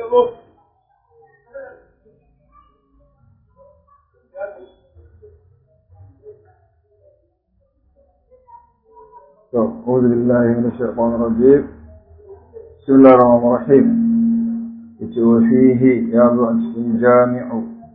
أعوذ بالله من الشيطان الرجيم بسم الله الرحمن الرحيم وفيه يا جامع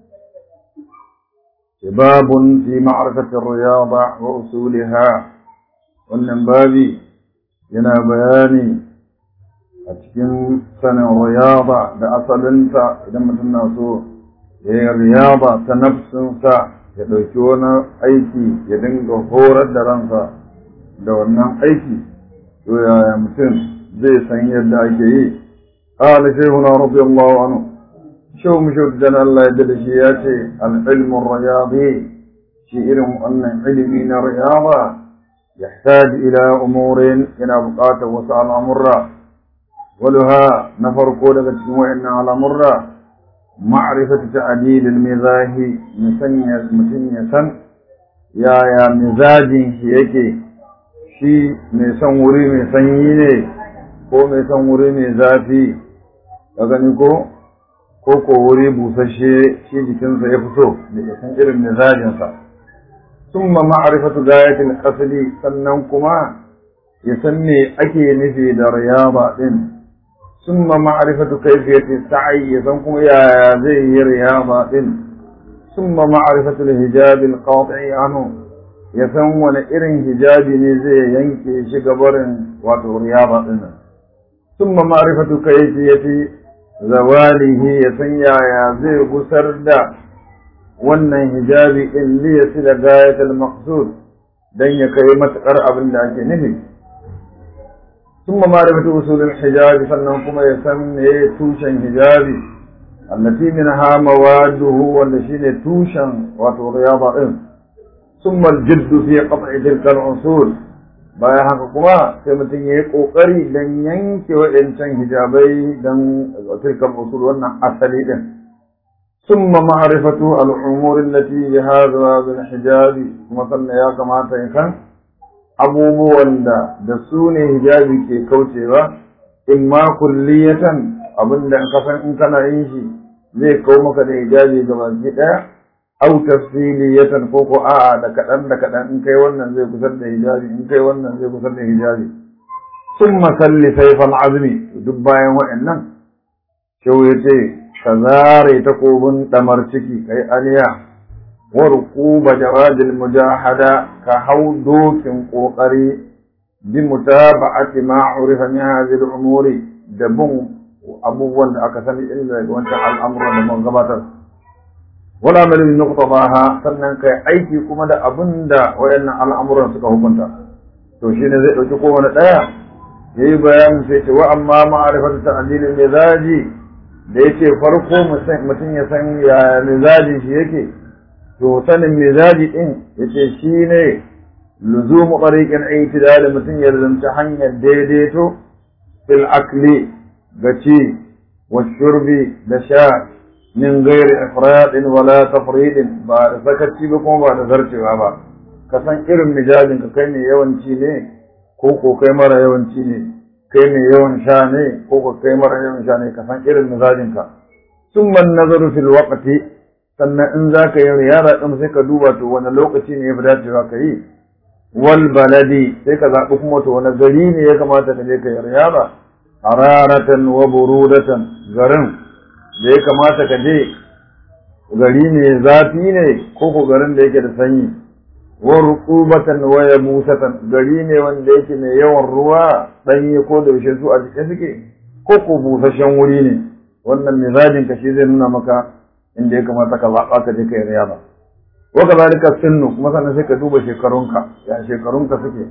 باب في معرفة الرياضة وأصولها wannan babi yana bayani a cikin sanin riyaba da asalinta idan mutum na so ya yi riyaba ta nafsinsa ya ɗauki wani aiki ya dinga horar da ransa da wannan aiki to yaya mutum zai san yadda ake yi قال شيخنا رضي الله عنه شو مشهد جنا الله يدل شياتي العلم الرياضي شيء أن علمين رياضة يحتاج إلى أمور إلى بقاته وسأل أمرا ولها نفر قولة تشموعنا على مرة معرفة تعديل المزاج مسنية مسنية سن يا يا مزاج شيكي شي ميسان وري ميسان يني ko mai san wuri mai zafi ka gani ko ko ko wuri busasshe shi jikinsa ya fito da ya san irin mizajinsa ثم معرفة غاية القصد sannan kuma ya san me ake nufi da riyaba din ثم معرفة كيفية السعي ya san kuma yaya zai yi riyaba din ثم معرفة الحجاب القاطع عنه ya san wani irin hijabi ne zai yanke shi gabarin wato riyaba din ثم معرفة كيفية زواله ya san yaya zai gusar da wannan hijabi in li yasila gayatul maqsud dan ya kai matakar abin da ake nufi thumma ma'rifatu usulul hijabi sannan kuma ya san me tushen hijabi allati minha mawaduhu wanda shine tushen wato riyaba din thumma al-jidd fi qat'i tilka al-usul bayan haka kuma sai mutum ya yi kokari dan yanke wa'ancan hijabai dan tilka al-usul wannan asali din ثم معرفة الأمور التي بهذا الحجاب مثلا يا كما تيكن abubuwan da da su ne hijabi ke kaucewa in ma kulliyatan abin da ka san in kana yin shi zai kau maka da hijabi ga baki daya au tafsiliyatan ko ko a'a da kadan da kadan in kai wannan zai kusar da hijabi in kai wannan zai kusar da hijabi thumma salli sayfal azmi duk bayan wa'annan shau yace ka zare takobin ɗamar ciki kai aliya wa ruquba jawadil mujahada ka hau dokin kokari bi mutaba'ati ma urifa min hadhihi al-umuri da bin abubuwan da aka sani inda daga wancan al'amuran da mun gabatar wala amal bi nuqtadaha sannan kai aiki kuma da abin da wayannan al'amuran suka hukunta to shine zai dauki kowane daya yayi bayanin sai ce wa amma ma'rifatu ta'dilil mizaji da yake farko mutum ya san ya mizaji shi yake to sanin mizaji din yace shine luzumu tariqin i'tidal mutum ya zanta hanyar daidaito fil akli gaci wa shurbi da sha min ghairi ifradin wala tafridin ba da sakaci ba kuma ba da zarcewa ba ka san irin mijajin ka kai ne yawanci ne ko ko kai mara yawanci ne kai mai yawan sha ne ko ko kai mara yawan sha ne ka san irin mizajinka summa nazaru fil waqti sannan in za ka yi riyara din sai ka duba to wani lokaci ne ya fi dacewa ka yi wal baladi sai ka zaɓi kuma to wani gari ne ya kamata ka je ka yi riyara hararatan wa burudatan garin da ya kamata ka je gari ne zafi ne ko ko garin da yake da sanyi wa ruqubatan wa yabusatan gari ne wanda yake mai yawan ruwa danye ko da yaushe su a jike suke ko ko busasshen wuri ne wannan mizajin ka shi zai nuna maka inda ya kamata ka zaɓa ka je kai riyaba wa kadhalika sinnu kuma sannan sai ka duba shekarunka ya shekarunka suke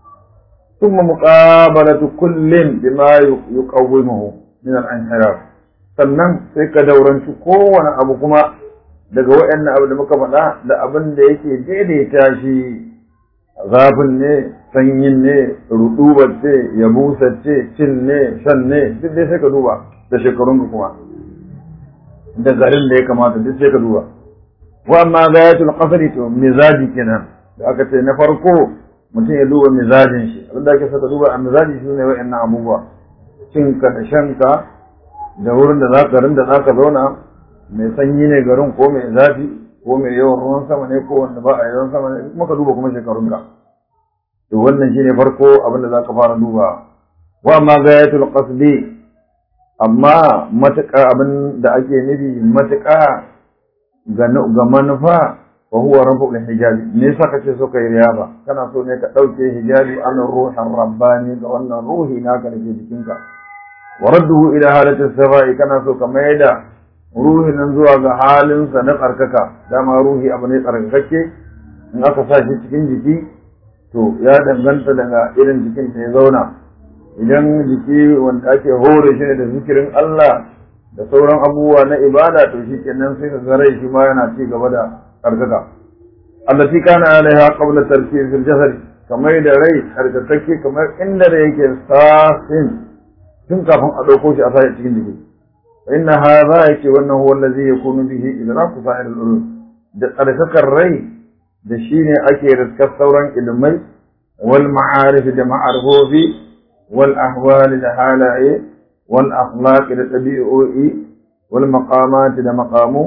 thumma muqabalatu kullin bima yuqawwimuhu min al-inhiraf sannan sai ka dauranci kowane abu kuma daga waɗannan abu da muka faɗa da abin da yake daidaita shi zafin ne sanyin ne rudubar ce yabusar ce cin ne shan ne duk dai sai ka duba da shekarunka kuma da garin da ya kamata duk sai ka duba wa amma gayatul qasri to mizaji kenan da aka ce na farko mutum ya duba mizajin shi abin da ake saka duba a mizaji shi ne waɗannan abubuwa cinka da shanka da wurin da za garin da za ka zauna mai sanyi ne garin ko mai zafi ko mai yawan ruwan sama ne ko wanda ba a yawan sama ne kuma ka duba kuma shekarunka to wannan shine farko abin da za ka fara duba wa amma gayatul qasdi amma matuƙa abin da ake nufi matuƙa ga manufa wa huwa rabbul hijabi me yasa kace so kai riyaba kana so ne ka dauke hijabi an ruhan rabbani ga wannan ruhi naka dake jikinka wa radduhu ila halati sabai kana so ka maida ruhi nan zuwa ga halin sa na tsarkaka dama ruhi abu ne tsarkakakke in aka sa shi cikin jiki to ya danganta daga irin jikin da ya zauna idan jiki wanda ake hore shi ne da zikirin Allah da sauran abubuwa na ibada to shi kenan sai ka ga rai shi ma yana ci gaba da tsarkaka allati kana alaiha qabla tarkib fil jasad kamar da rai tsarkakakke kamar inda da yake safin tun kafin a dauko shi a sa cikin jiki inna hadha yake wannan huwa allazi yakunu bihi idraku sa'ir al da tsarkakar rai da shine ake riskar sauran ilmai wal ma'arif da ma'arifofi والأحوال لحالة والأخلاق لتبيئوئي والمقامات لمقامو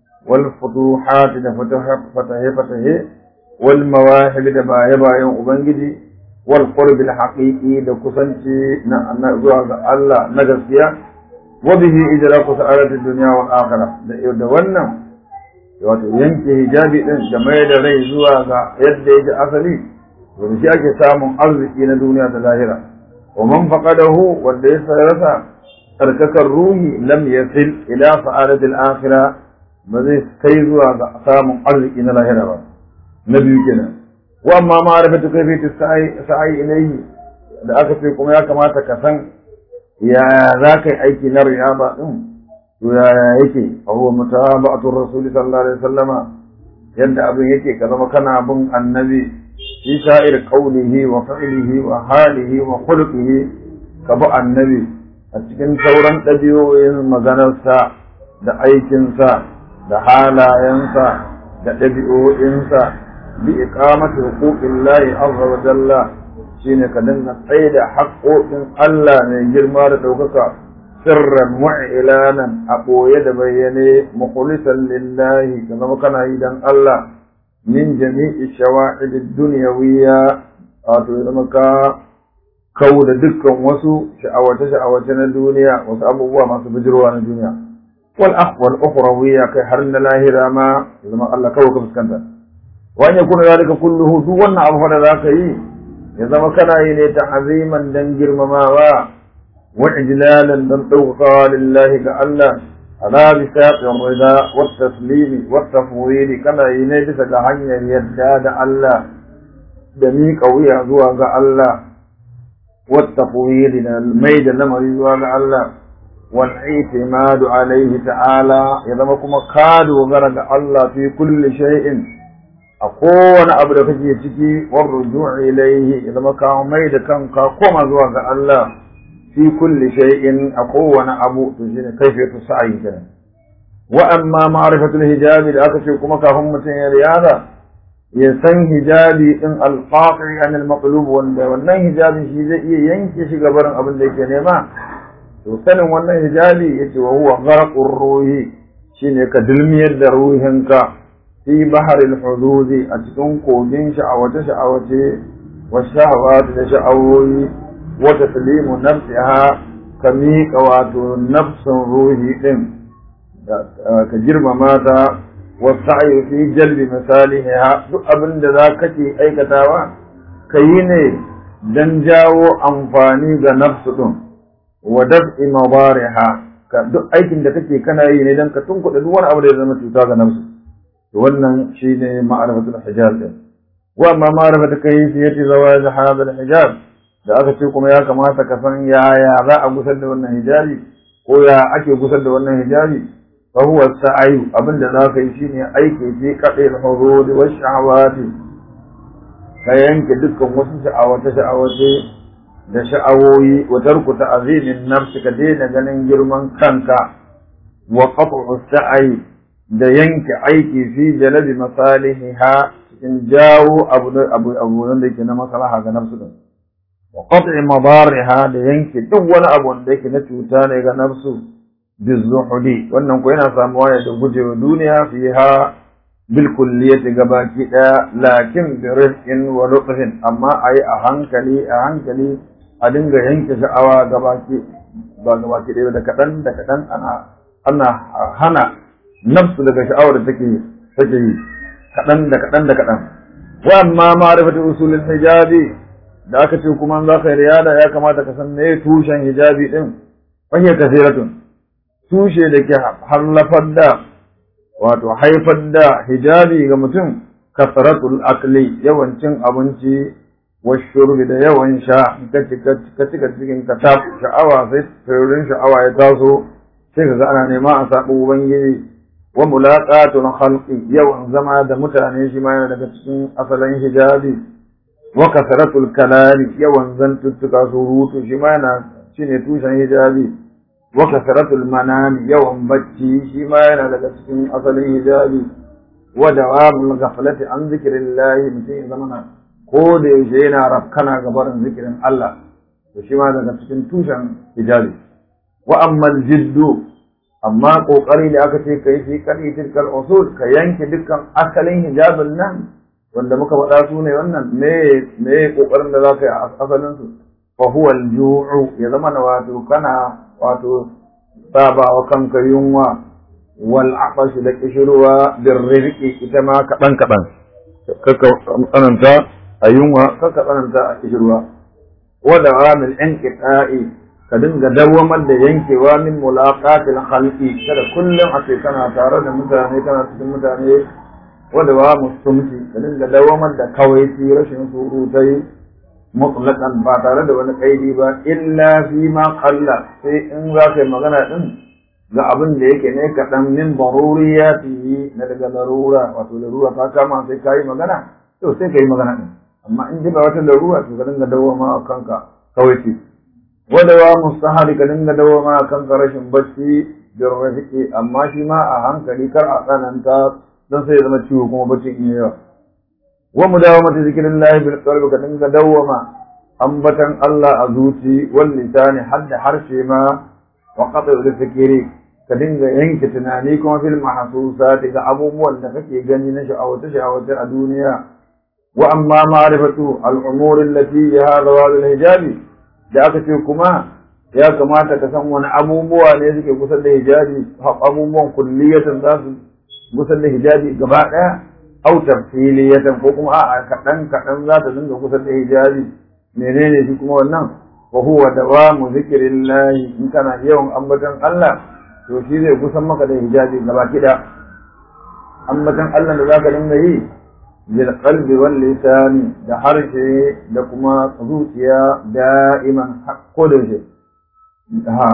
والفتوحات لفتح فتح فتح والمواهب لبايبا يوم أبنجدي والقرب الحقيقي لكسنتي نزوغ الله نجسيا وبه إدراك سعادة الدنيا والآخرة لإودونا wato yanke hijabi din da mai da rai zuwa ga yadda yake asali wanda shi ake samun arziki na duniya da lahira ومن فقده وليس يسع تركك الروح لم يصل إلى سعادة الآخرة بذي كيزوا أقسام قلق إن الله هربا نبي كنا وأما معرفة كيفية السعي سعي إليه da aka ce kuma ya kamata ka san yaya za ka yi aiki na riyaba ɗin to yaya yake a huwa mutaba'atul rasul sallallahu alaihi wasallama yadda abin yake ka zama kana bin annabi في سائر قوله وفعله وحاله وخلقه كبا النبي أتكن ثورا تبيو مغنسا da aikinsa da halayensa da ɗabi'o'insa bi iqamati huquqillahi azza wa jalla shine ka dinga tsaye da haƙoƙin Allah mai girma da ɗaukaka sirran wa ilanan a ɓoye da bayyane mukhlisan lillahi ka zama kana yi dan Allah min jami'i shawa'id dunyawiyya wato ya zama ka kau da dukkan wasu sha'awace sha'awace na duniya wasu abubuwa masu bijirwa na duniya wal akhwal ukhrawiyya kai har na lahira ma ya zama Allah kawai ka fuskanta wa an yakuna zalika kulluhu duk wannan abu da zaka yi ya zama kana yi ne ta aziman dan girmamawa wa ijlalan dan ɗaukakawa lillahi ga Allah على بساط الرضا والتسليم والتفويض كما ينجس لحنيا يداد الله دميك ويا زواج الله والتفويض الميد لما يزواج الله والاعتماد عليه تعالى إذا ما كما كاد وغرق الله في كل شيء أقول أبدا كجي تكي والرجوع إليه إذا ما كان ميد كان كما زواج الله في كل شيء أقوى أبو تجين كيفية السعي كده وأما معرفة الهجاب لأكثر كما كهم متين رياضة يسن هجابي إن القاطع عن المطلوب وأن هجابي شيء زي ينكش قبرا قبل ذلك نما وسن وأن هجابي يتي وهو غرق الروح شين كدلمير روحنك في بحر الحدود أتكون كودين شعوة شعوة والشهوات شعوة وتسليم نفسها كميك واتو نفس روحي دين كجرم ماتا والسعي في جلب مصالحها duk abin da za ka ke aikatawa ka yi ne don jawo amfani ga nafsu ɗin wa daf'i mabariha ka duk aikin da kake kana yi ne don ka tunkuɗa duk wani abu da ya zama cuta ga nafsu to wannan shine ma'arifatul hijab din wa amma ma'rifatu kayfiyati zawaj hadha al-hijab da aka ce kuma ya kamata ka san yaya za a gusar da wannan hijabi ko ya ake gusar da wannan hijabi fa huwa sa'ayu abinda za ka yi shine aiki fi qadil hurud wa shahawati ka yanke dukkan wasu sha'awace sha'awace da sha'awoyi wa tarku ta'zimin nafsi ka daina ganin girman kanka wa qat'u sa'i da yanke aiki fi jalabi masalihiha cikin jawo abu abu abu da yake na maslaha ga nafsu din wa qat'i madariha da yanke duk wani abu wanda yake na cuta ne ga nafsu bizuhudi wannan ko yana samuwa ne da gujewa duniya fiha bil kulliyati gabaki daya lakin bi rizqin wa lutfin amma ayi a hankali a hankali a dinga yanke sha'awa gabaki ba gabaki daya da kadan da kadan ana ana hana nafsu daga sha'awar da take take yi kadan da kadan da kadan wa amma ma'rifatu usulul hijabi da aka ce kuma za ka riyada ya kamata ka san me tushen hijabi din fa hiya kathiratun tushe da ke hallafar da wato haifar da hijabi ga mutum kasaratul akli yawancin abinci washurbi da yawan sha ka cika cikin ka ta sha'awa sai firin sha'awa ya taso sai ka ga ana nema a saɓo ubangiji wa mulaqatul khalqi yawan zama da mutane shi ma yana daga cikin asalin hijabi wa kasaratul kalami yawan zantuttuka surutu shi ma yana shine tushen hijabi wa kasaratul manami yawan bacci shi ma yana daga cikin asalin hijabi wa dawamul ghaflati an zikrillah mutum zamana ko da yaushe yana rafkana ga barin zikirin Allah to shi ma daga cikin tushen hijabi wa ammal jiddu amma kokari da aka ce kai fi kadi tilkal usul ka yanke dukkan asalin hijabin nan wanda muka faɗa su ne wannan me me kokarin da zaka yi a asalin su fa huwa al-ju'u ya zama na wato kana wato saba wa kanka yunwa wal aqash da kishruwa bir rizqi ita ma kadan kadan kaka tsananta a yunwa kaka tsananta a kishruwa wa dawamil inqita'i ka dinga dawamar da yankewa min mulaqatil khalqi kada kullum a ce kana tare da mutane kana cikin mutane wanda ba mustumci ka dinga dawamar da kawai rashin surutai mutlaqan ba tare da wani kaidi ba illa fi ma qalla sai in za ka yi magana din ga abin da yake ne kaɗan min baruriyati na daga larura wato larura ta kama sai ka yi magana to sai ka yi magana din amma in ji ba wata larura to ka dinga dawama a kanka kawai ce wanda wa mustahari ka dinga dawama a kanka rashin bacci bin rafiki amma shi ma a hankali kar a tsananta don sai ya zama ciwo kuma baccin iya yawa wa mudawamati zikrillahi bil qalbi ka dinga dawwama ambatan Allah a zuci wal lisani hadda harshe ma wa qat'u fikri ka dinga yanke tunani kuma fil mahsusat ga abubuwan da kake gani na sha'awata sha'awata a duniya wa amma ma'rifatu al umur allati ya zawal al hijabi da aka ce kuma ya kamata ka san wani abubuwa ne suke kusa da hijabi abubuwan kulliyatan za su kusa da hijabi gaba daya au tafsiliyatan ko kuma a'a kaɗan kaɗan za ta dinga kusa da hijabi menene shi kuma wannan wa huwa dawamu zikrillahi in kana yawan ambaton Allah to shi zai kusan maka da hijabi gaba kida ambaton Allah da zaka dinga yi bil qalbi wal lisani da harshe da kuma zuciya da'iman ko da shi ha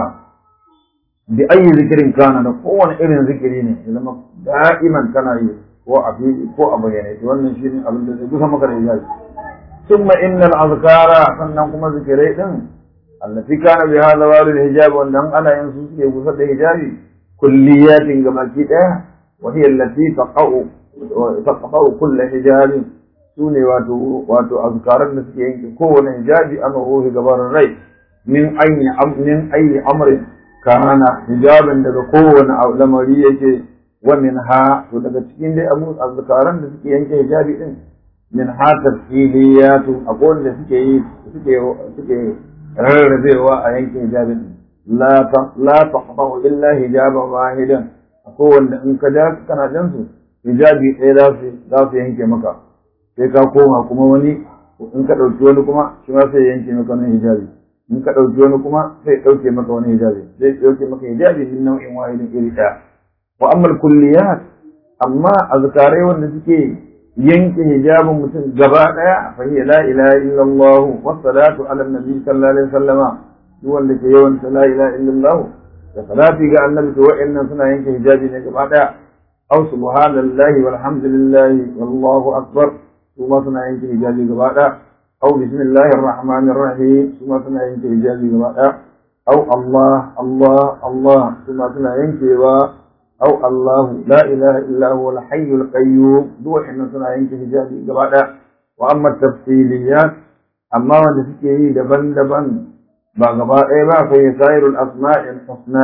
bi ayi zikirin kana da kowane irin zikiri ne ya zama da'iman kana yi ko a fili ko a bayyane to wannan shine abin da zai kusa maka da hijabi thumma innal azkara sannan kuma zikirai din allati kana bi hadha wal hijab wannan ana yin su suke kusa da hijabi kulliyatin gabaki daya wa hiya allati taqau taqau kull hijab sune wato wato azkaran da suke yanke kowane hijabi an ruhi gabarin rai min ayyi min ayyi amrin kana hijabin daga kowane lamari yake wa min ha to daga cikin dai abu azkaran da suke yanke hijabi din min ha tafsiliyatu akwai wanda suke yi suke suke rarrabewa a yanke hijabin la ta la taqta'u illa hijaban wahidan akwai wanda in ka da kana jan su hijabi ɗaya za su za su yanke maka sai ka koma kuma wani in ka ɗauki wani kuma shi ma sai yanke maka wani hijabi in ka ɗauki wani kuma sai ɗauke maka wani hijabi zai ɗauke maka hijabi min nau'in wahidin iri ɗaya wa amma kulliyat amma azkarai wanda suke yanke hijabin mutum gaba daya fa hiya la ilaha illallah wa salatu ala nabi sallallahu alaihi wasallama duk wanda ke yawan la ilaha illallah da salati ga annabi to wa'annan suna yanke hijabi ne gaba daya aw subhanallahi walhamdulillahi wallahu akbar kuma suna yanke hijabi gaba daya aw bismillahir rahmanir rahim kuma suna yanke hijabi gaba daya aw allah allah allah kuma suna yankewa أو الله لا إله إلا هو الحي القيوم دو إن سنة ينكي حجابي قبعدا وأما التفصيليات أما من تسكيه دبن دبن بقباء إيبا في سائر الأسماء الحسنى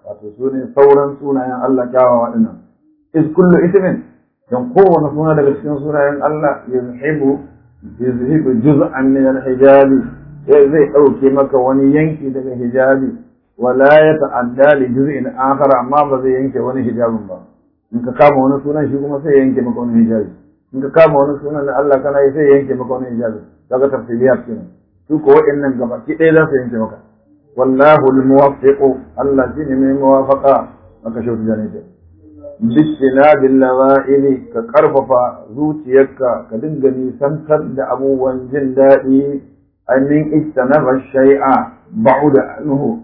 wato su ne sauran sunayen Allah kyawawa dinnan is kullu ismin dan kowane suna daga cikin sunayen Allah yuzhibu yuzhibu juz'an min al-hijabi zai dauke maka wani yanki daga hijabi wala ya ta'adda li juz'in akhar amma ba zai yanke wani hijabin ba in ka kama wani sunan shi kuma sai yanke maka wani hijabi in ka kama wani sunan da Allah kana yi sai yanke maka wani hijabi kaga tafsiriyat kenan su ko wa'annan gaba ki ɗaya za su yanke maka wallahu al-muwaffiqu Allah shine mai muwafaqa maka shautu janita bisina billawa'ili ka karfafa zuciyarka ka dinga nisantar da abubuwan jin daɗi annin ijtanaba shay'a ba'uda anhu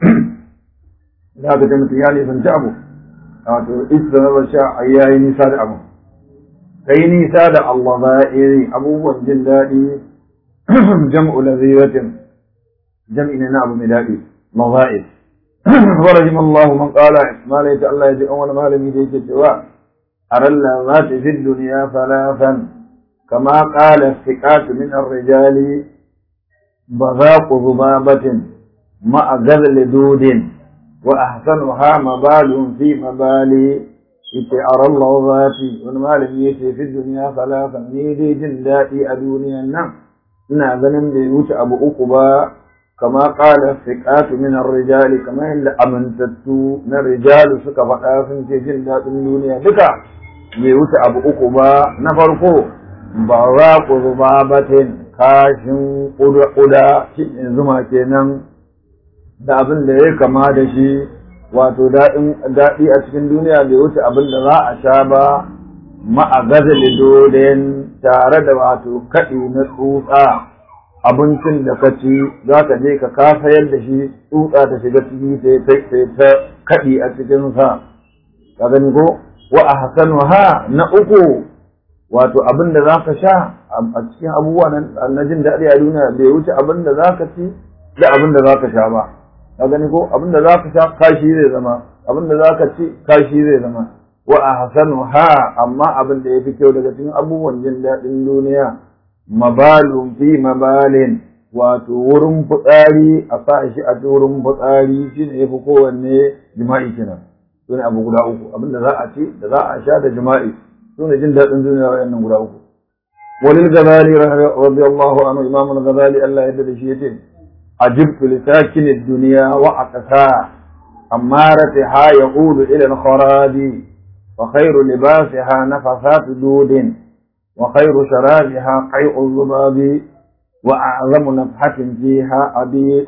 da ka ga mutum ya nisanci abu wato ijtanaba shay'a yayi nisa da abu kai nisa da Allah ba'iri abubuwan jin daɗi jam'u laziratin jam'i ne na abu mai daɗi mawa'id ورحم الله من قال ما ليت الله يجي أول ما لم يجي سواء أرى اللذات في الدنيا ثلاثا كما قال الثقات من الرجال بذاق ذبابة مع ذل دود وأحسنها مبال في مبالي إتي أرى اللذات وما لم يجي في الدنيا ثلاثا نيدي جندائي أدوني النم ina ganin bai wuce abu uku ba kama qala thiqatu min ar-rijal kama inda amintattu na rijalu suka faɗa sun ce jin daɗin duniya duka bai wuce abu uku ba na farko ba za ku zuba batin kashin ƙuda shi zuma kenan da abin da ya kama da shi wato daɗi a cikin duniya bai wuce abin da za a sha ba ma'agazali dodin tare da wato kaɗi na tsutsa abincin da ka ci za ka je ka kasa yadda shi tsutsa ta shiga ciki sai ta kaɗi a cikinsa ka gani ko wa a hasanu ha na uku wato abin da za ka sha a cikin abubuwa na jin daɗi a duniya bai wuce abin da za ka ci da abin da za ka sha ba ka gani ko abin da za ka sha kashi zai zama abin da za ka ci kashi zai zama wa ahsanu ha amma abin da yafi kyau daga cikin abubuwan jin daɗin duniya mabalun fi mabalin wato wurin fitsari a sa shi a wurin fitsari shine yafi kowanne jima'i kenan sune abu guda uku abin da za a ci da za a sha da jima'i sune jin daɗin duniya wayannan guda uku walil gazali radiyallahu anhu imam al-ghazali Allah ya yarda da shi yace ajibtu li sakin ad-dunya wa aqsa أمارتها يقول إلى الخراب وخير لباسها نفثات دود وخير شرابها قيء الذباب وأعظم نفحة فيها أبيء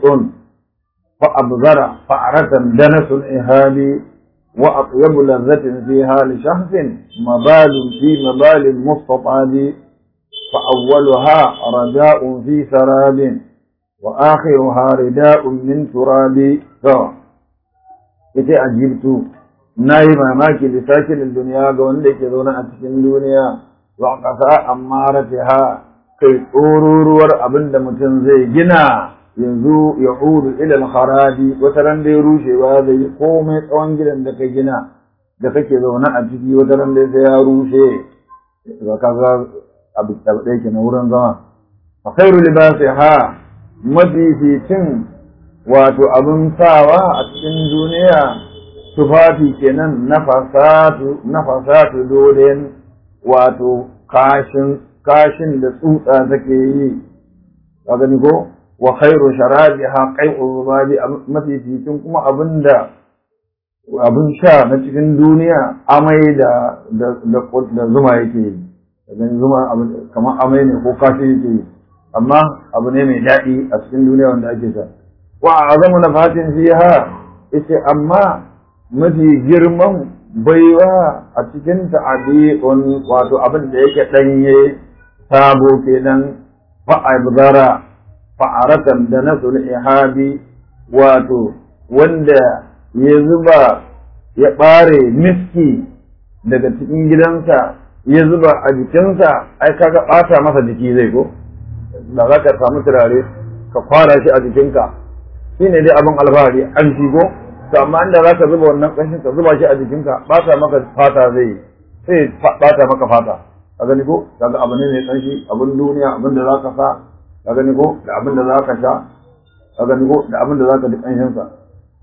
فأبذر فأرة دنس الإهاب وأطيب لذة فيها لشخص مبال في مبال مستطاب فأولها رداء في سراب وآخرها رداء من تراب ita ajibtu na yi mamaki da sakin duniya ga wanda ke zaune a cikin duniya wa ƙasa amma ha kai tsororuwar abin da mutum zai gina yanzu ya hudu ilal harabi wata ran da ya rushewa zai yi komai tsawon gidan da ka gina da kake zaune a ciki wata ran da sai ya rushe ga kaga abu ɗaya ke na wurin zama a khairu libasiha mafificin wato abin sawa a cikin duniya tufafi kenan na fasatu na fasatu dolen wato kashin kashin da tsutsa take yi ka gani ko wa khairu sharabiha qai'u zubabi mafificin kuma abinda abin sha na cikin duniya amai da da da zuma yake yi gani zuma kamar amai ne ko kashi yake yi amma abu ne mai daɗi a cikin duniya wanda ake sha wa azamu nafatin fiha yace amma mafi girman baiwa a cikin ta'abi'un wato abin da yake danye sabo kenan fa abdara fa'aratan da nasul ihabi wato wanda ya zuba ya bare miski daga cikin gidansa ya zuba a jikinsa ai kaga bata masa jiki zai ko da za ka samu turare ka fara shi a jikinka shi ne dai abin alfahari an shigo to amma inda za ka zuba wannan ƙanshin ka zuba shi a jikinka ɓata maka fata zai sai ɓata maka fata ka gani ko kaga abu ne mai ƙanshi abin duniya abin da za ka sa ka gani ko da abin da za ka sha ka gani ko da abin da za ka ji ƙanshin sa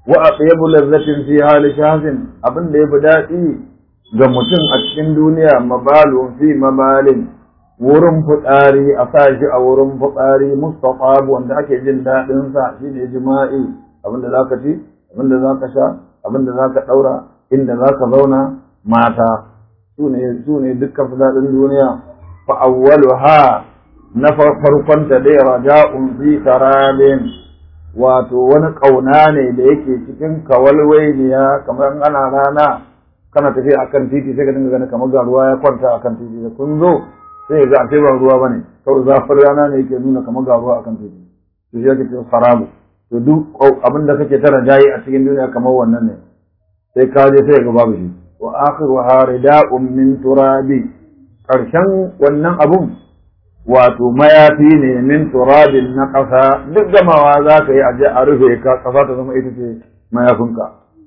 wa atyabu lazzatin fi hali shahsin abin da yafi daɗi ga mutum a cikin duniya mabalun fi mabalin wurin fitsari a sa shi a wurin fitsari mustaqab wanda ake jin daɗin sa shine jima'i abin da zaka ci abin da zaka sha abin da zaka daura inda zaka zauna mata su ne su ne dukkan daɗin duniya fa awwaluha na farkon ta dai raja'un fi tarabin wato wani ƙauna ne da yake cikin kawalwainiya kamar ana rana kana tafiya akan titi sai ka dinga ganin kamar ga ruwa ya kwanta akan titi da kun zo sai ga ashe ba ruwa bane kawai zafin rana ne yake nuna kamar ga ruwa akan titi to shi yake cewa sarabu to duk abin da kake tara jayi a cikin duniya kamar wannan ne sai ka je sai ga babu shi wa akhiru harida'un min turabi karshen wannan abun wato mayafi ne min turabin na ƙasa duk gamawa za ka yi aje a rufe ka ƙasa ta zama ita ce mayafinka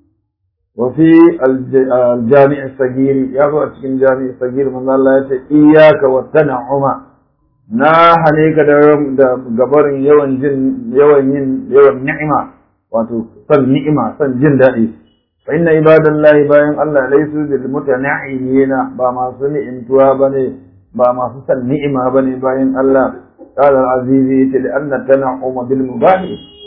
wa fi aljami'i sagiri ya zo a cikin jami'i sagiri manzo Allah ya ce iyyaka wa tan'uma na hane ka da gabarin yawan jin yawan yin yawan ni'ima wato san ni'ima san jin daɗi fa inna ibadallahi bayan Allah laysu bil mutana'imina ba masu ni'imtuwa bane ba masu san ni'ima bane bayan Allah qala al-azizi ta li anna tan'uma bil mubah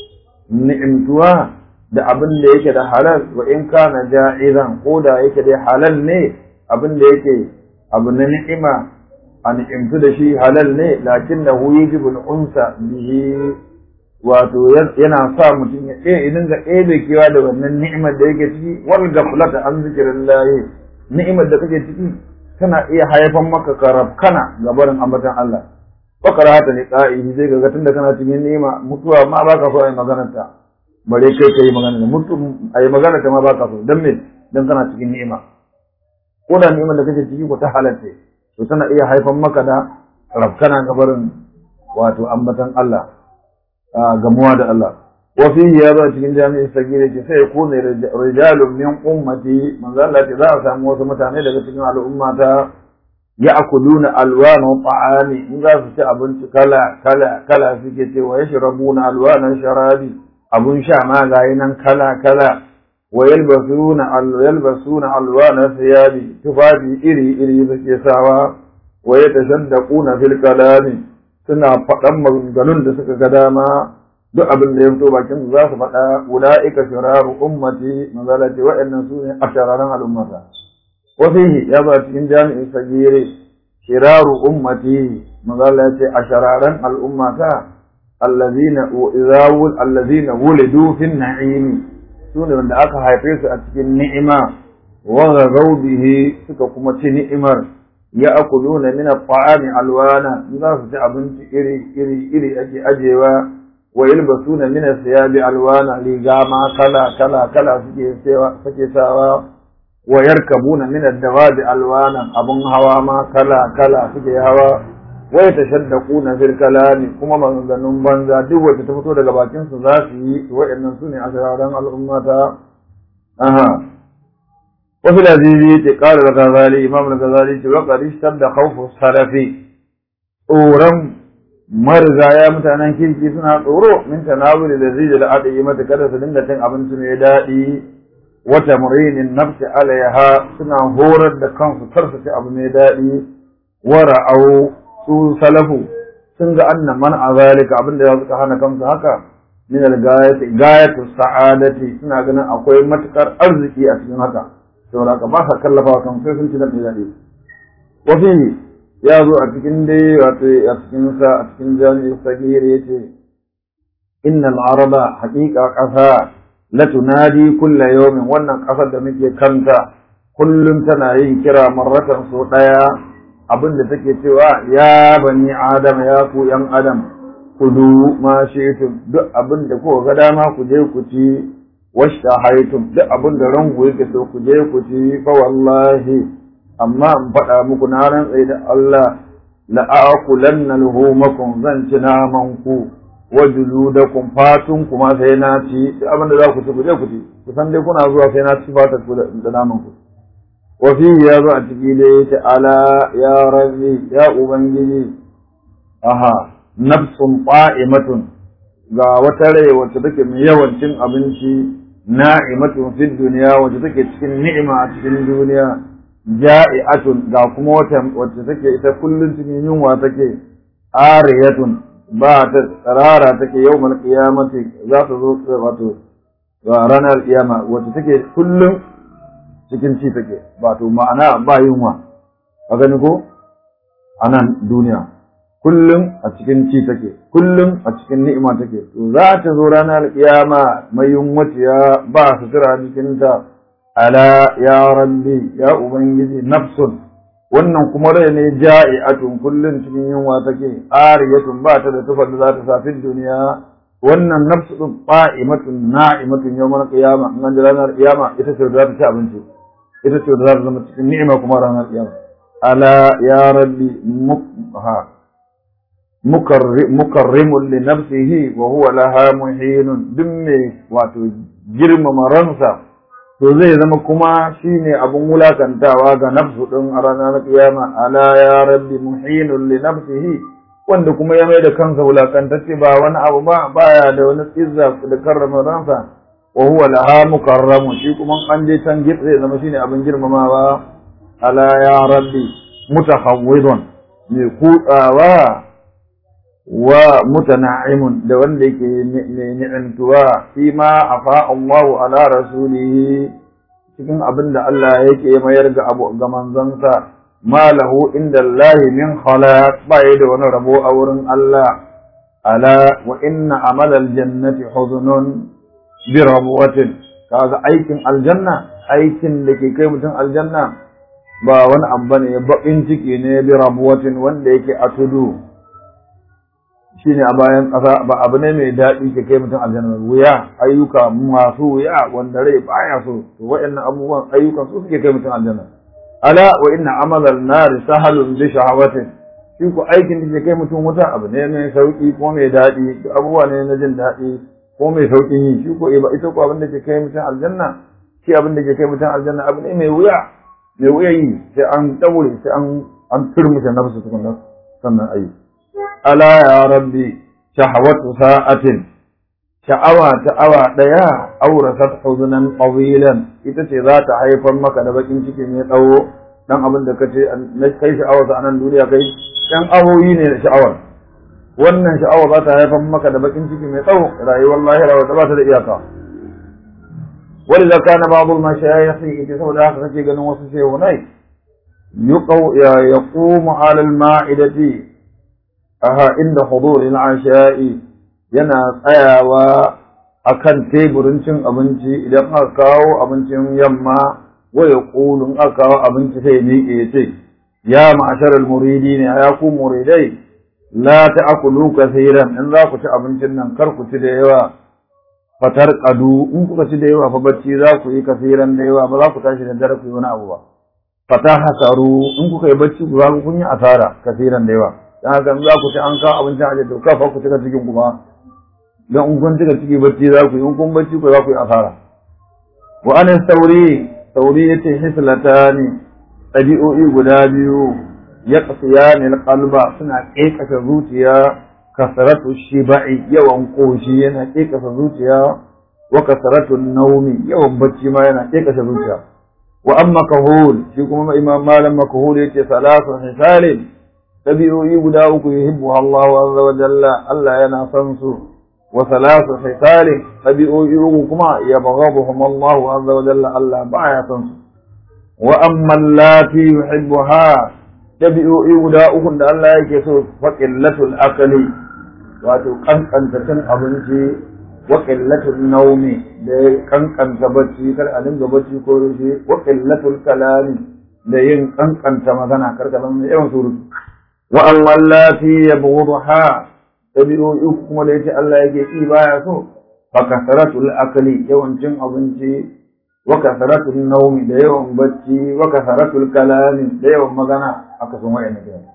ni'imtuwa da abin da yake da halal wa in kana ja'izan ko da yake da halal ne abin da yake abu na ni'ima a ni'imtu da shi halal ne lakin da huyi jibul unsa bihi wato yana sa mutum ya ɗaya idan ga ɗaya kewa da wannan ni'imar da yake ciki wal gaflata an zikirillahi ni'imar da kake ciki tana iya haifan maka karabkana ga barin ambatan Allah bakara hata ne qa'ihi zai ga tunda kana cikin ni'ima mutuwa ma baka so ai maganar ta bare kai kai magana mutu ai magana ta ma baka so dan me dan kana cikin ni'ima ko da ni'imar da kake ciki ko ta halatta to tana iya haifan maka da rabkana ga barin wato ambatan Allah gamuwa da Allah wa fihi ya zo cikin jami'in sagire ce sai ku ne rijalun min ummati manzo Allah ce za a samu wasu mutane daga cikin al'ummata ya'kuluna alwana ta'ami in za su ci abinci kala kala kala suke ce wa yashrabuna alwana sharabi abun sha ma gayi nan kala kala wa yalbasuna yalbasuna alwana thiyabi tufafi iri iri suke sawa wa yatashaddaquna fil kalami suna faɗan maganganun da suka ga dama duk abin da ya fito bakin su za su faɗa ula'ika shiraru ummati manzala ce waɗannan su ne a shararan al'ummata wa fihi ya ba cikin jami'in sagire shiraru ummati manzala ya ce a shararan al'ummata allazina izawul allazina wulidu fin na'imi su ne wanda aka haife su a cikin ni'ima wa ghadaw bihi suka kuma ci ni'imar ya'kuluna min at-ta'ami alwana za su ci abinci iri iri iri ake ajewa wa yalbasuna min as-siyabi alwana riga ma kala kala kala suke sewa suke sawa wa yarkabuna min ad-dawabi alwana abun hawa ma kala kala suke hawa wa yatashaddaquna fil kalami kuma maganganun banza duk wacce ta fito daga bakin su za su yi wa'annan sune asiraran al'ummata aha وفي العزيزي قال الغزالي إمام الغزالي وقد اشتد خوف السلف أورم marigaya mutanen kirki suna tsoro min tanawul da zai da aka yi mata kada su dinga cin abinci mai daɗi wata murinin nafsi alaiha suna horar da kansu kar su ci abu mai daɗi wara au su salafu sun ga annan man a zalika abin da suka hana kansu haka min al-gayati gayatu sa'adati suna ganin akwai matukar arziki a cikin haka saboda haka ba sa kallafa kan sai sun ci da daɗi wa fihi ya zo a cikin dai wato a cikin sa a cikin jami'i sagir yace innal araba haqiqa qasa la tunadi kulla yawmin wannan kasar da muke kanta kullum tana yin kira marratan so daya abinda take cewa ya bani adam ya ku yan adam kudu ma shi'tum duk abinda ko ga dama ku je ku ci washta haitum duk abinda ranku yake so ku je ku ci fa wallahi amma in faɗa muku na rantsa da Allah la aqulanna luhumakum zan ci naman ku wa juludakum fatun kuma sai na ci duk abin da za ku ci ku je ku ci ku san dai kuna zuwa sai na ci fatar ku da naman ku wa fi ya zo a ciki da yace ala ya rabbi ya ubangiji aha nafsun qa'imatun ga wata rai wacce take mai yawan cin abinci na'imatun fid duniya wacce take cikin ni'ima a cikin duniya ja'i'atun ga kuma wata wacce take ita kullun cikin yunwa take ariyatun ba ta tsarara take yawmal qiyamati za ta zo wato ranar kiyama wacce take kullun cikin ci take wato ma'ana ba yunwa a gani ko a nan duniya kullum a cikin ci take kullum a cikin ni'ima take to za ta zo ranar kiyama mai yunwaciya ba sutura jikinta ala ya rabbi ya ubangiji nafsun wannan kuma rai ne ja'i'atun kullum cikin yunwa take ariyatun ba ta da tufar da za ta safi duniya wannan nafsu din qa'imatun na'imatun yawmal qiyama an ji ranar kiyama ita ce da za ta ci abinci ita ce da za ta zama cikin ni'ima kuma ranar kiyama ala ya rabbi ha mukarrimun li nafsihi wa huwa laha muhinun duk mai wato girmama ransa to zai zama kuma shine abun wulakantawa ga nafsu din a ranar kiyama ala ya rabbi muhinun li nafsihi wanda kuma ya mai da kansa wulakantacce ba wani abu ba baya da wani izza da karrama ransa wa huwa laha mukarramun shi kuma an je can gitse zai zama shine abin girmamawa ala ya rabbi mutahawwidun mai kutsawa wa mutana'imun da wanda yake mai ni'antuwa fi ma afa Allahu ala rasulihi cikin abin da Allah yake mayar ga abu ga manzansa ma lahu inda Allah min khalaq ba da wani rabo a wurin Allah ala wa inna amal aljannati huzunun bi rabwatin kaga aikin aljanna aikin da ke kai mutum aljanna ba wani abu ne baƙin ciki ne bi rabwatin wanda yake a tudu shine a bayan ƙasa ba abu ne mai daɗi ke kai mutum aljanna wuya ayyuka masu wuya wanda rai baya so to waɗannan abubuwan ayyukan su suke kai mutum aljanna ala wa inna amalal nari sahalun bi shahawatin shi ko aikin da ke kai mutum wuta abu ne mai sauki ko mai daɗi abubuwa ne na jin daɗi ko mai sauƙin yi shi ko ita ko abin da ke kai mutum aljanna shi abin da ke kai mutum aljanna abu ne mai wuya mai wuya yi sai an daure sai an an turmushe nafsu tukunna sannan ayi ala ya rabbi shahawatu sa'atin sha'awa ta awa daya aurasat huzunan qawilan ita ce za ta haifar maka da bakin ciki mai tsawo dan abin da kace na kai sha'awar sa anan duniya kai dan awoyi ne da sha'awar wannan sha'awa za ta haifar maka da bakin ciki mai tsawo rayuwar lahira wata ba ta da iyaka ولذا كان بعض المشايخ يتسول آخر في قنو وسسي وني يقوم على المائدة أها عند حضور العشاء yana tsayawa akan teburin cin abinci idan aka kawo abincin yamma waya kulun aka kawo abinci sai miƙe ya ce ya ma'asharar muridi ne ya ku muridai la ta'kulu kaseeran in za ku ci abincin nan kar ku ci da yawa fatar kadu in kuka ci da yawa fa bacci za ku yi kasiran da yawa ba za ku tashi da dare ku yi wani abu ba fata hasaru in kuka yi bacci ku za ku kun yi asara kasiran da yawa dan haka in za ku ci an kawo abincin aje to kafa ku cika cikin kuma dan in kun cika ciki bacci za ku yi in kun bacci ku za ku yi asara wa an sauri sauri yace hislatani ɗabi'o'i guda biyu ya qasiyani alqalba suna ƙeƙashe zuciya kasaratu shiba'i yawan koshi yana kekasa zuciya wa kasaratu naumi yawan bacci ma yana kekasa zuciya wa amma kahul shi kuma imam malam makahul yace salatu hisalin tabi'o'i guda uku yuhibbu Allah azza wa jalla Allah yana son su wa salatu hisalin tabi'o'i uku kuma yabghaduhum Allah azza wa jalla Allah baya son su wa amma allati yuhibbuha tabi'o'i guda uku da Allah yake so faqillatul akali wato kankanta cin abinci wa qillatul naumi da kankanta bacci kar a dinga bacci ko rushe wa qillatul kalami da yin kankanta magana kar ka zama yawan surutu wa amma allati yabghudha tabi'o'i kuma da yace Allah yake ki baya so fa kasaratul akli yawan cin abinci wa kasaratul naumi da yawan bacci wa kasaratul kalami da yawan magana aka sun wa'annan kenan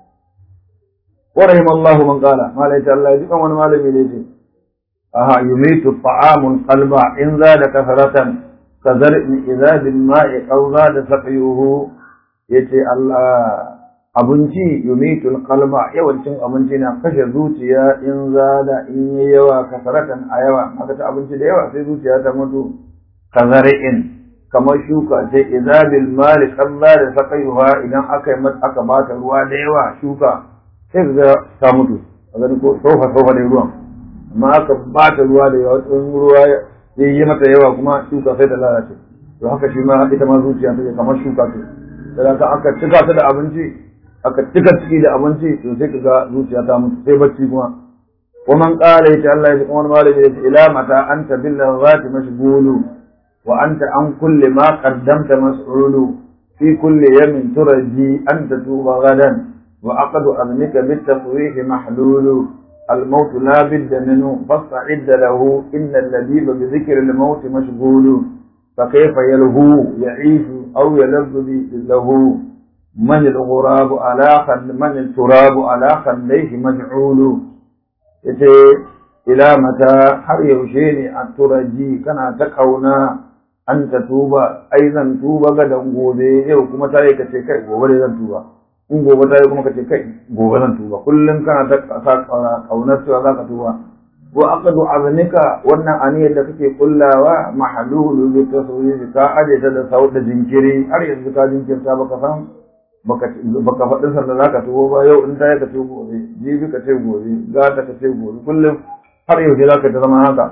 ورحم الله من قال ما ليس الله يجب أن ما لم يليس أها يميت الطعام القلب إن زاد كثرة كزرع إذا بالماء أو زاد سقيه يتي الله abinci yumitul qalba yawancin abinci na kashe zuciya in zada in yi yawa kasaratan a yawa aka ci abinci da yawa sai zuciya ta mutu kazari'in kamar shuka ce izabil mali kalla da sakayuha idan aka yi aka bata ruwa da yawa shuka sai ga ta mutu a gani ko sofa sofa da ruwan amma aka bata ruwa da yawa in ruwa ya yi mata yawa kuma shuka sai ta lalace to haka shi ma ita ma zuciya take kamar shuka ce da ka aka cika ta da abinci aka cika ciki da abinci to sai ka ga zuciya ta mutu sai bacci kuma ومن قال يت الله يقول مالك إلى متى أنت باللغات مشغول وأنت عن كل ما قدمت مسؤول في كل يوم ترجي أن تتوب غدا وعقد أذنك بالتفويح محلول الموت لا بد منه فاستعد له إن اللذيذ بذكر الموت مشغول فكيف يلهو يعيش أو يلذ له من الغراب على خل من التراب على خليه مجعول yace ila mata har yaushe ne a turaji kana ta kauna an ta tuba ai zan tuba ga dan gobe yau kuma ta yi ka ce kai gobe dai zan tuba in gobe ta yi kuma ka ce kai gobe zan tuba kullum kana ta sa kaunar cewa za ka tuba wa aqdu aznika wannan aniyar da kake kullawa mahalulu bi tasawwuri ka aje ta da sau da jinkiri har yanzu ka jinkirta baka san baka baka faɗin sanda za ka tuwo ba yau in ta yi ka ce gobe jibi ka ce gobe gata ka ce gobe kullum har yau za ka ta zama haka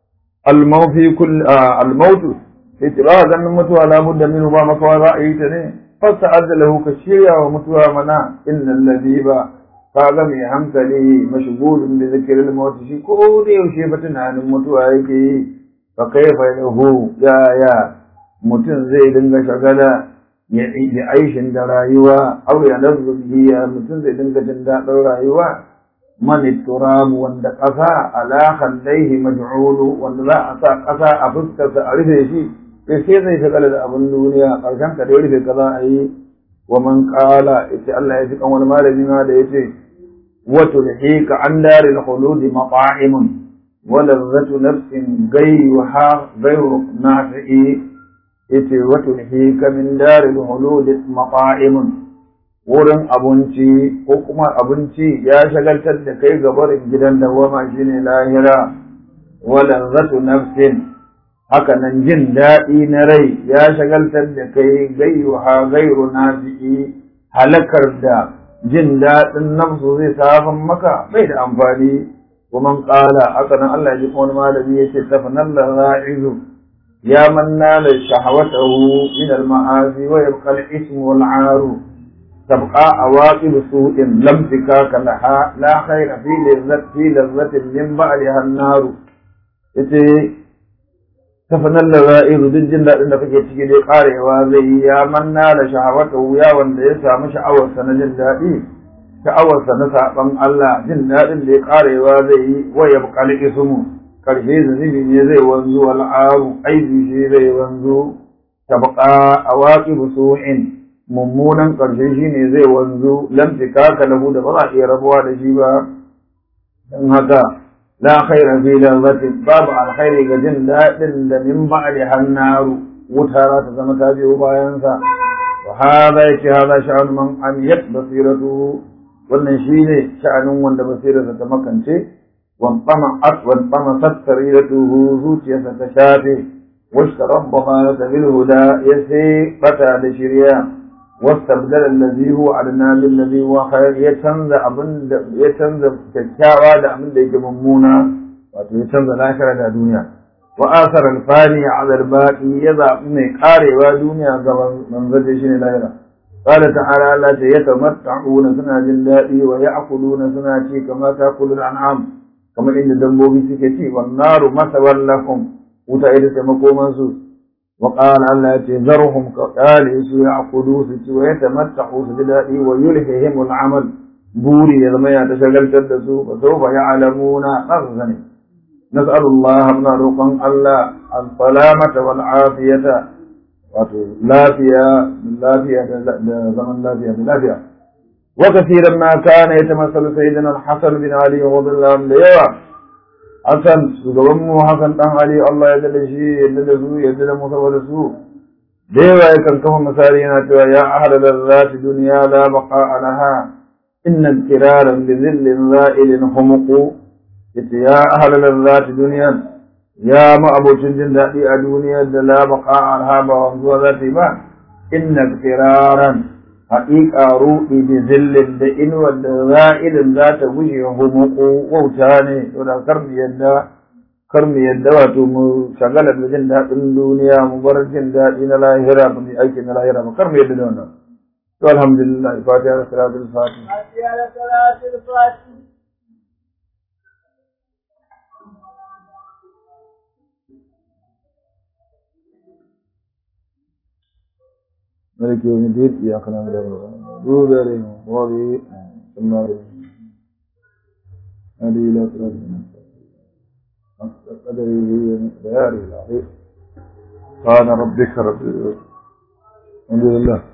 almaufi kull almautu yace ba ganin mutuwa la budda minhu ba makawa za a yi ta ne fasta azalahu ka shirya wa mutuwa mana innal ladiba kaga mai hankali mashghulun bi zikril maut shi ko da yaushe ba tunanin mutuwa yake yi fa kaifa yahu ya ya mutum zai dinga shagala ya aishin da rayuwa au ya nazu biya mutum zai dinga jin daɗin rayuwa man turabu wanda ƙasa ala khandaihi maj'ulu wanda za a sa ƙasa a fuskarsa a rufe shi sai sai zai shagala da abin duniya ƙarshen ka da rufe ka za a yi wa man qala yace Allah ya ji kan wani malami ma da yace wa tulhika an daril khuludi mata'im wa ladzatu nafsin ghayruha ghayru nafi'i yace wato ka min daril hulud maqa'imun wurin abinci ko kuma abinci ya shagaltar da kai ga barin gidan dawama shine lahira wala zatu nafsin haka nan jin daɗi na rai ya shagaltar da kai gairuha gairu nafi'i halakar da jin daɗin nafsu zai safan maka bai da amfani kuma ƙala haka nan Allah ya ji wani malami yace tafanan la'izu يا من نال شهوته من المعاصي ويبقى الاسم والعار تبقى عواقب سوء لم تكاك لها لا خير في لذة في لذة من بعدها النار yace tafanan laza'iru duk jin daɗin da kake ciki dai karewa zai yi ya manna da shahawata wuya wanda ya samu sha'awarsa na jin daɗi sha'awarsa na saɓan Allah jin daɗin da ya karewa zai yi wa ya buƙali ismu karshe zunubi ne zai wanzu al'aru aibi shi zai wanzu tabqa awaqibu su'in mummunan karshe shi ne zai wanzu lam tikaka lahu da ba za a iya rabuwa da shi ba dan haka la khaira fi lazati babu alkhairi ga jin daɗin da min ba'di hannaru wuta za ta zama ta biyo bayan sa wa hada yake hada sha'an man amiyat basiratu wannan shine sha'anin wanda basirarsa ta makance وانطمعت وانطمست سريرته زوجي ستشافي واشترب ضمانة بالهدى يسي فتى لشريا واستبدل الذي هو أدنى بالذي هو خير يتنزى أبن يتنزى كتاوى دا من ديك ممونا ويتنزى الآخرة دا دنيا وآثر الفاني على الباقي يضع من قاري ودنيا من زجشن الآخرة قال تعالى لا يتمتعون سنة جلائي ويأكلون سنة كما تأكل الأنعام kamar inda dabbobi suke ci wan naru masawan lakum wuta ita ce makoman su wa qala Allah yace zarhum ka qali su ya'kulu su ci wa yatamatta'u su ji dadi wa yulhihim al'amal buri ya zama ya tashagaltar da su fa sawfa ya'lamuna azani nas'alu Allah muna roƙon Allah al-salamata wal afiyata wato lafiya lafiya da zaman lafiya da lafiya وكثيرا ما كان يتمثل سيدنا الحسن بن علي رضي الله عنه يوا حسن سجبمو حسن دان علي الله يدل شي يدل سو يدل مصور سو ديوا يكن كما مسارينا توا يا أهل اللذات دنيا لا بقاء لها إن اضطرارا بذل زائل خمق يا أهل اللذات دنيا ya ma'abocin jin daɗi a duniyar da la baqa alha ba wanzuwa za ta yi ba inna firaran haƙiƙa ruɗi da zillin da inuwar da za'ilin za ta gushe humuku wauta ne to da kar mu yadda kar mu yadda wato mu shagala da jin daɗin duniya mu bar jin daɗi na lahira ba mu aiki na lahira ba kar mu yadda da wannan to alhamdulillah fatiha da salatul fatiha fatiha da salatul fatiha ملك يوم الدين إياك نعبد وإياك عليهم راضي ثم هذه إلى صراط قدره هي مقداره العظيم قال ربك رب الحمد لله